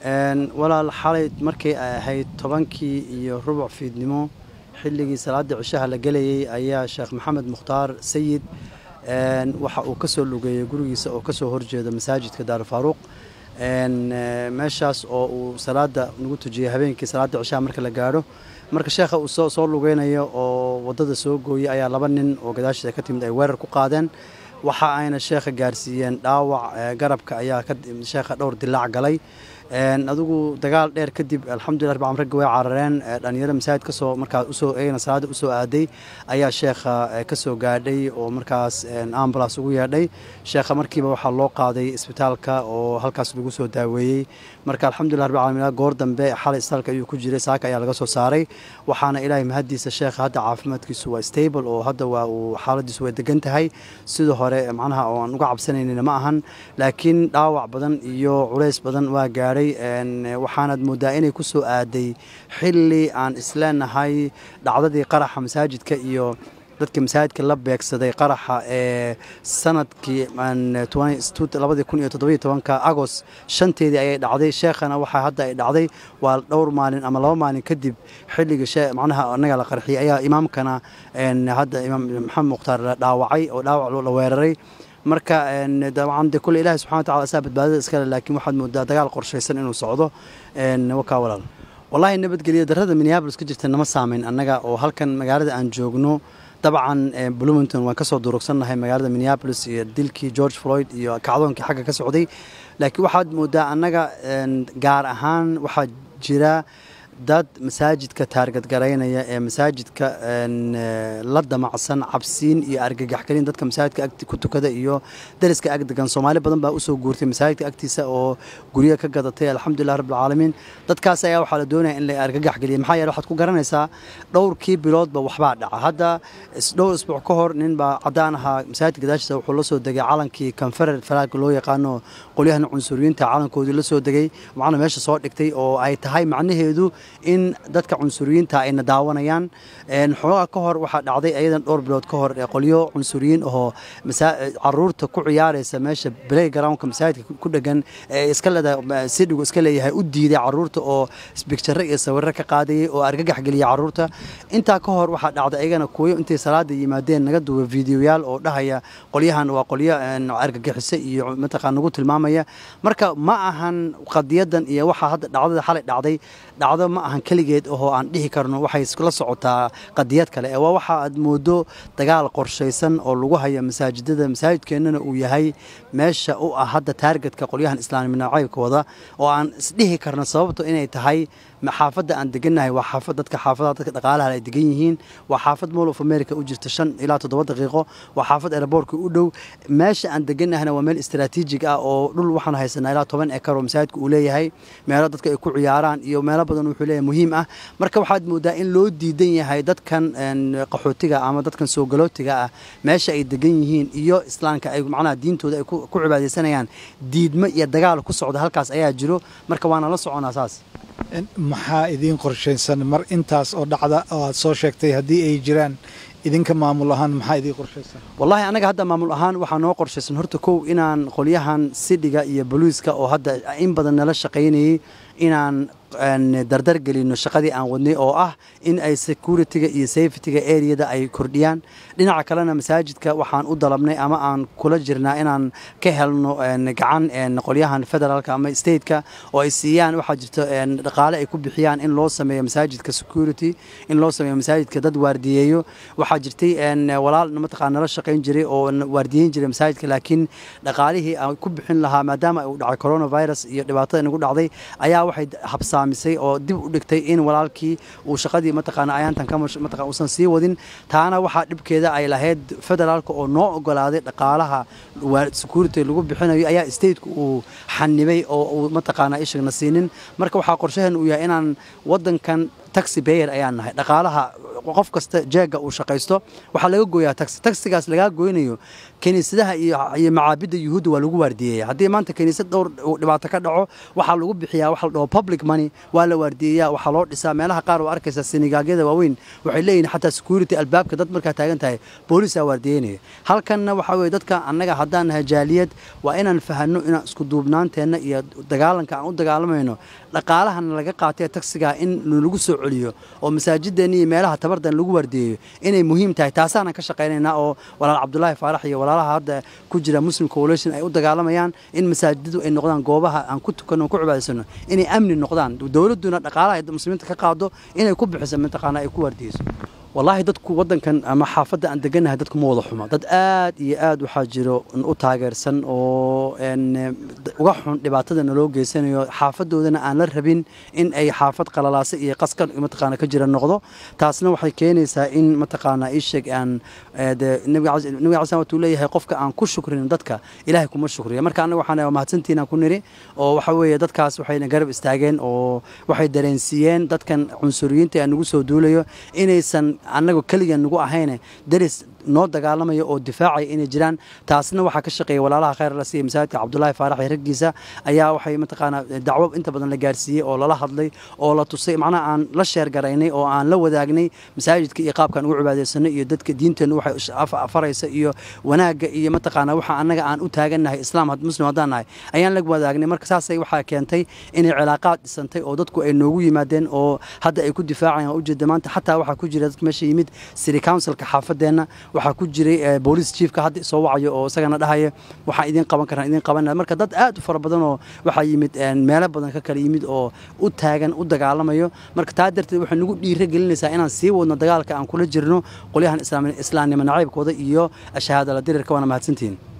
walaal xalay markii ay ahayd tobankii iyo rubuc fiidnimo xilligii salaada cishaha la gelayay ayaa sheekh maxamed mukhtaar sayid waxa uu ka soo lugeeyey gurigiisa oo kasoo horjeeda masaajidka daarufaaruuq meeshaas oo uu salaada nagu tujiyey habeenkii salaada cishaha marka la gaadho marka sheekha uu soo lugeynayo oo wadada soo gooyey ayaa laba nin oo gadaashiisa ka timid ay weerar ku qaadeen waxa ayna sheekha gaarsiiyeen dhaawac garabka ayaa sheekha dhowr dilaac galay adigu dagaal dheer kadib alxamdulillah rabbi ragga way carareen dhalinyaro masaajid kasoo markaas usoo eegna salaada usoo aaday ayaa sheekha kasoo gaadhay oo markaas ambulance ugu yeedhay sheekha markiiba waxaa loo qaaday isbitaalka oo halkaas lagu soo daaweeyey marka alxamdulillah rabbi caalamiin goor dambe xalay isbitaalka ayuu ku jiray saaka ayaa laga soo saaray waxaana ilaahay mahadiisa sheekha hadda caafimaadkiisu waa stable oo hadda waa uu xaaladiisu way degan tahay sida hore macnaha oo aan uga cabsanaynina ma ahan laakiin dhaawac badan iyo culays badan waa gaadhay waxaanaad moodaa inay ku soo aaday xilli aan isleenahay dhacdadii qaraxa masaajidka iyo dadka masaajidka la beegsaday qaraxa ee sanadkii labadii kun iyo toddobiyo tobanka agost shanteedii ayay dhacday sheekhana waxaa hadda ay dhacday waa dhowr maalin ama laba maalin kadib xilliga macnaha anaga la qarxiyay ayaa imaamkana hadda imaam maxamed mukhtaar la dhaawacay oo dhaawac la weeraray marka dabcan de kule ilahi subxana watacala asaa badbaadada iskale laakiin waxaad moodaa dagaal qorshaysan inuu socdo wakaa walaal wallahi nabadgelyo darrada minneabolis ka jirta nama saameyn annaga oo halkan magaalada aan joogno dabcan bloomington waan kasoo durugsannahay magaalada minneabolis iyo dilkii george floyd iyo kacdoonkii xagga ka socday laakiin waxaad moodaa annaga gaar ahaan waxaa jira dad masaajidka taargadgaraynaya ee masaajidka la damacsan cabsiin iyo argagaxgelin dadka masaajidka ku tukada iyo dariska agdegan soomaali badan baa usoo guurtay masaajidka agtiisa oo guryo ka gadatay alxamdulilah rabbilcaalamiin dadkaas ayaa waxaa la doonaya in la argagaxgeliya maxaa yeele waxaad ku garanaysaa dhowrkii biloodba waxbaa dhaca hadda dhowr isbuuc ka hor nin baa caddaan ahaa masaajidka gadaashiisa wuxuu la soo degay calankii konferer falaagka loo yaqaano qolyahan cunsuriyiinta calankoodii la soo degay macna meesha soo dhigtay oo ay tahay macnaheedu in dadka cunsuriyiinta ayna daawanayaan xoogaa ka hor waxaa dhacday ayadan dhowr bilood ka hor qolyo cunsuriyiin ahoo caruurta ku ciyaaraysa meesha playgroundka masaajidka ku dhegan ee iska leedahay sidhigu iska leeyahay u diiday caruurta oo bigtare iyo sawirro ka qaadayay oo argagax geliyay caruurta intaa ka hor waxaa dhacday ayagana kuwayo intay salaada yimaadeen naga duwa fiidiyoyaal oo dhahaya qolyahan waa qolyo argagixisa iyo mataqaan nagu tilmaamaya marka ma ahan qadiyadan iyo waxaa hadda dhacdada xalay dhacday dhacdo ma ahan keligeed ahoo aan dhihi karno waxay la socotaa qadiyad kale ee waa waxa aad moodo dagaal qorshaysan oo lagu haya masaajidada masaajidkeennana uu yahay meesha u ah hadda taargetka qolyahan islaami nacaybka wada oo aan isdhihi karno sababto inay tahay xaafadda aan degannahay waa xaafad dadka xaafadaha dadka dhaqaalaha ay degan yihiin waa xaafad mall of america u jirta shan ilaa toddoba daqiiqo waa xaafad airboortka u dhow meesha aan degannahayna waa meel istaraatiijig ah oo dhul waxaan haysanaa ilaa toban ekar oo masaajidka uu leeyahay meelo dadka ay ku ciyaaraan iyo meelo badan wuxuu leeyahay muhiim ah marka waxaad moodaa in loo diidan yahay dadkan qaxootiga ama dadkan soo galootiga ah meesha ay degan yihiin iyo islaamka ay macnaha diintooda ay ku cibaadaysanayaan diidmo iyo dagaal ku socda halkaas ayaa jiro marka waana la soconaa saas maxaa idiin qorshaysan mar intaas oo dhacda oo aad soo sheegtay haddii ay jiraan idinka maamul ahaan maxaa idiin qorshaysan wallahi anaga hadda maamul ahaan waxaa noo qorshaysan horta kow inaan qolyahan sidhiga iyo boliiska oo hadda in badan nala shaqaynayay inaan dardar gelino shaqadii aan wadnay oo ah in ay security-ga iyo safety-ga areada ay kordhiyaan dhinaca kalena masaajidka waxaan u dalabnay ama aan kula jirnaa inaan ka helno gacan qolyahan federaalka ama stateka oo ay siiyaan waxaa jirto dhaqaale ay ku bixiyaan in loo sameeyo masaajidka security in loo sameeyo masaajidka dad waardiyeeyo waxaa jirtay walaal mataqaa nala shaqayn jiray oo waardiyeyn jiray masaajidka laakiin dhaqaalihii aan ku bixin lahaa maadaama uu dhacay coronavirus iyo dhibaatada nagu dhacday ayaa waxay habsaamisay oo dib u dhigtay in walaalkii uu shaqadii mataqaana ayaantan ka mataqaan uusan sii wadin taana waxaa dhibkeeda ay lahayd federaalka oo noo ogolaaday dhaqaalaha security lagu bixinayo ayaa stateka uu xanibay oo uu mataqaana ishagna siinin marka waxaa qorshahan uu yahay inaan wadankan taxi bayer ayaan nahay dhaqaalaha qof kasta jeega uu shaqaysto waxaa laga gooyaa taxi taxigaas lagaa goynayo kiniisadaha iyo macaabidda yuhuudda waa lagu waardiyeeya haddii maanta kiniisad dhowr dhibaato ka dhaco waxaa lagu bixiyaa waxa la dhaho public money waa la waardiyeeyaa waxaa loo dhisaa meelaha qaar oo arkaysa sinigaagyada waaweyn waxay leeyihin xataa security albaabka dad markaa taagan tahay boolisaa waardiyeynaya halkanna waxaa weye dadka annaga haddaan nahay jaaliyad waa inaan fahanno inaan isku duubnaanteenna iyo dagaalanka aan u dagaalamayno dhaqaalahana laga qaatay taxigaa in lagu soo celiyo oo masaajideenna iyo meelaha tabardan lagu waardiyeeyo inay muhiim tahay taasaanan ka shaqaynaynaa oo walaal cabdulaahi faarax iyo walaalaha hadda ku jira muslim coalition ay u dagaalamayaan in masaajidadu ay noqdaan goobaha aan ku tukanno ku cibaadaysano inay amni noqdaan dowladduna dhaqaalaha ay muslimiinta ka qaado inay ku bixiso mataqaana ay ku waardiyeyso wallaahi dadku waddankan ama xaafadda aan degannahay dadku ma wada xumo dad aad iyo aad waxaa jiro u taageersan oo uga xun dhibaatada naloo geysanayo xaafadoodana aan la rabin in ay xaafad qalalaasa iyo qaska mataqaana ka jira noqdo taasna waxay keenaysaa in mataqaana isheeg aan nabiga cali watuu leeyahay qofka aan ku shukrin dadka ilaahay kuma shukriya marka annaga waxaan mahadsantiinaan ku niri oo waxa weeye dadkaas waxayna garab istaageen oo waxay dareensiiyeen dadkan cunsuriyiinta ee nagu soo duulayo inaysan annaga keliga nagu ahayne daris noo dagaalamaya oo difaacaya inay jiraan taasna waxaa ka shaqeeya walaalaha khayr la siiya masaajidka cabdulaahi faarax iyo raggiisa ayaa waxay mataqaanaa dacwo inta badan la gaarsiiyey oo lala hadlay oo la tusay macnaha aan la sheergaraynay oo aan la wadaagnay masaajidka iyo qaabkaan ugu cibaadaysanay iyo dadka diinteennu waxay afaraysa iyo wanaagga iyo mataqaanaa waxa annaga aan u taagannahay islaam muslim haddaan nahay ayaan la wadaagnay marka saasay waxaa keentay inay cilaaqaad dhisantay oo dadku ay noogu yimaadeen oo hadda ay ku difaacayaan ujeeda maanta xataa waxaa ku jira dadka meesha yimid city councilka xaafadeenna waxaa ku jiray boolice chiefka hadda soo wacayo oo isagana dhahaya waxaan idiin qaban karaan idiin qabanaya marka dad aad u fara badan oo waxaa yimid meelo badan ka kala yimid oo u taagan u dagaalamayo marka taa darteed waxay nagu dhiira gelinaysaa inaan sii wadno dagaalka aan kula jirno qolyahan islaamnimo nacaybkooda iyo shahaadala dirirka waana mahadsantihiin